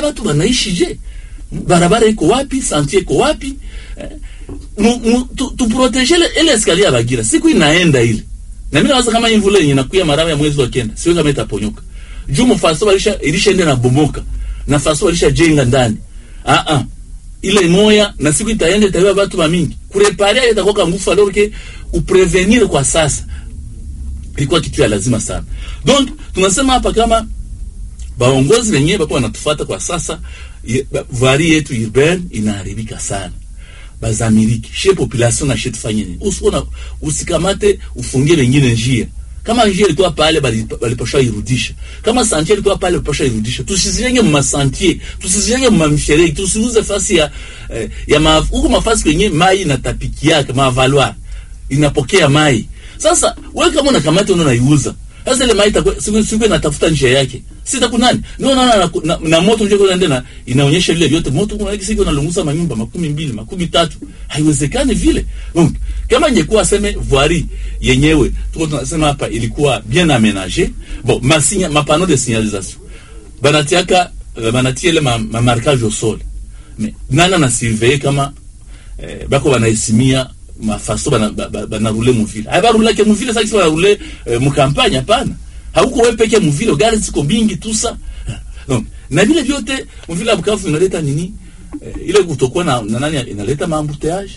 watu wanaishi je barabara iko wapi santie iko wapi eh, mu, mu, tu, tu protege ile ile escalier ya Bagira siku inaenda ile na mimi nawaza kama imvula yenye nakuya marawa ya mwezi wa kenda siwe kama itaponyoka juu mfaso walisha ilishaenda na bomoka na faso walisha jenga ndani ah ah ile moya na siku itaenda itawa watu wa mingi kureparia itakuwa ngufu alors que uprevenir kwa sasa ilikuwa kitu ya lazima sana donc tunasema hapa kama baongozi wenyewe bako wanatufuata kwa sasa ye- ba- vari yetu urbaine inaharibika sana bazamiriki she population na she tufanye nini usiona usikamate ufungie wengine njia kama njia ilikuwa pale bali- balipasha irudisha kama santie ilikuwa pale balipasha irudisha tusizijenge mu masantie tusizijenge mu mamferegi tusiuze fasi ya eh, ya ma, huko mafasi kwenye mai inatapikiaka mavaloir inapokea mai sasa wewe kama unakamata una unaiuza sasa ile mai itakuwa siku siku inatafuta njia yake sita kunani ndio naona na, na, na moto ndio kuna ndena inaonyesha vile vyote moto kuna siku inalunguza manyumba makumi mbili makumi tatu haiwezekani vile donc kama ingekuwa aseme voirie yenyewe tuko tunasema hapa ilikuwa bien aménagé bon masinya mapano de signalisation banatiaka eh, banatia ile ma, ma marquage au sol mais nana na surveiller kama eh, bako banaisimia mafaso banarule bana, bana muvile aya barulake muvile sasa kisi barule eh, mukampanya hapana hauko wewe peke muvile gari ziko mingi tusa donc na vile vyote muvile ya Bukavu inaleta nini eh, ile kutokuwa na, na nani inaleta maambuteage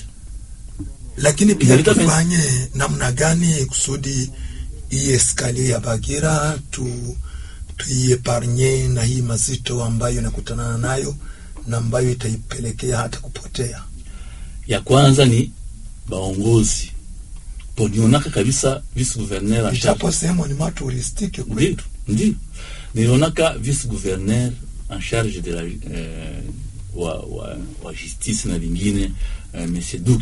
lakini pia Inaleta men- tufanye namna gani kusudi hii eskalio ya Bagira tu tuieparnye na hii mazito ambayo inakutana nayo na ambayo itaipelekea hata kupotea. ya kwanza ni baongozi ponionaka kabisa vice gouverneur en charge Ijapo sehemu ni maturistiki ndio kwetu, ndio nilionaka vice gouverneur en charge de la eh, wa, wa, wa justice na vingine eh, monsieur Dux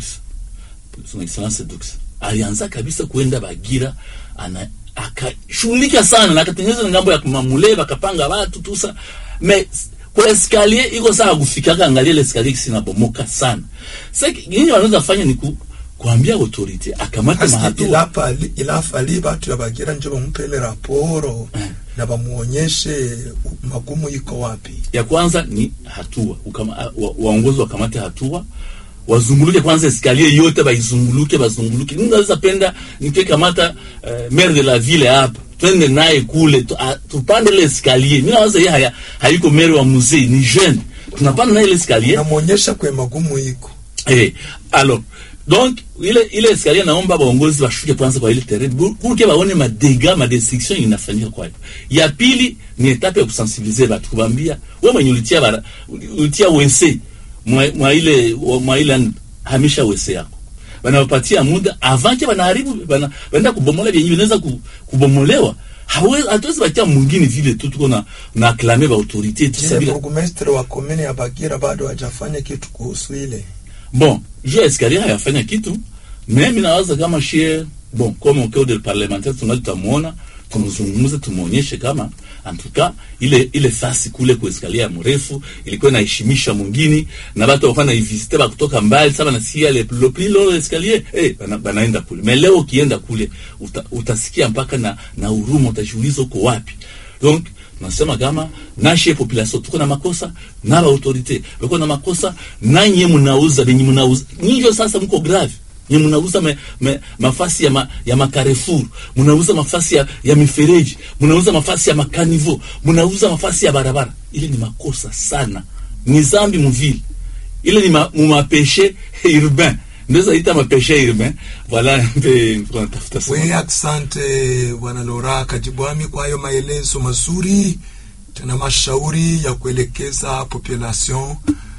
son excellence Dux alianza kabisa kuenda Bagira ana akashughulika sana na akatengeneza ngambo ya kumamule bakapanga watu tusa me kwa escalier iko saa kufikaka angalia ile escalier kisinabomoka sana sasa nini wanaweza fanya ni ku, kuambia autorite akamate Basi mahatua ilapa ilafali batu ya Bagira njo bampele raporo na bamuonyeshe magumu iko wapi. ya kwanza ni hatua ukama, wa, waongozi wakamate hatua wazunguluke kwanza escalier yote baizunguluke bazunguluke mimi naweza penda nikikamata uh, maire de la ville hapa twende naye kule tu, a, tupande ile escalier mimi naweza yeye haya hayuko maire wa musée ni jeune tunapanda naye ile escalier Namuonyesha kwe magumu iko Eh, alors donc ile ile escalier naomba baongozi bashuke kwanza kwa ile terrain pour pour que baone madega madestruction inafanyika kwayo. Ya pili ni etape ya kusensibiliser batu kubambia wewe mwenye ulitia bara ulitia wese mwa, mwa ile mwa ile hamisha wese yako wanawapatia muda avant que banaharibu bana banaenda kubomola vyenye vinaweza ku- kubomolewa hawezi hatuwezi batia mwingine vile tu tuko na na acclamer ba autorité tu Je, sabila burgomestre wa komini ya Bagira bado hajafanya kitu kuhusu ile. bon juu ya escalier hayafanya kitu mais mi nawaza kama shie bon comme au code parlementaire tunali tutamuona tumzungumuze tumuonyeshe kama en tout cas ile ile fasi kule kwa escalier ya mrefu ilikuwa inaheshimisha mwingine na watu walikuwa naivisite kutoka mbali sasa nasikia le le plus long escalier eh bana, banaenda kule mais leo ukienda kule uta, utasikia mpaka na na huruma utajiuliza uko wapi donc nasema kama nashe population tuko na makosa na ba autorite bako na makosa nanye mnauza benye mnauza nyinjo sasa mko grave nye mnauza me, me, mafasi ya, ma, ya makarefur mnauza mafasi ya, ya mifereji mnauza mafasi ya makanivo mnauza mafasi ya barabara ile ni makosa sana ni zambi muvile ile ni ma, mumapeshe urbain ndeza ita mapeshe urbain voilà mpe tunatafuta sana We asante bwana Lora Kajibwami kwa hayo maelezo mazuri tena mashauri ya kuelekeza population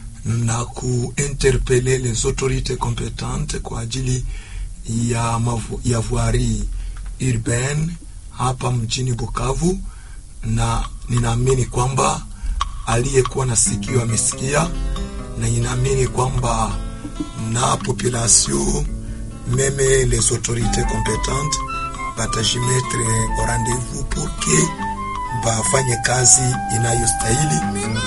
na kuinterpele les autorités competentes kwa ajili ya, mavu, ya voirie urbaine hapa mjini Bukavu, na ninaamini kwamba aliyekuwa na sikio amesikia, na ninaamini kwamba na population meme les autorités compétentes batajimetre au rendez-vous pour que bafanye kazi inayostahili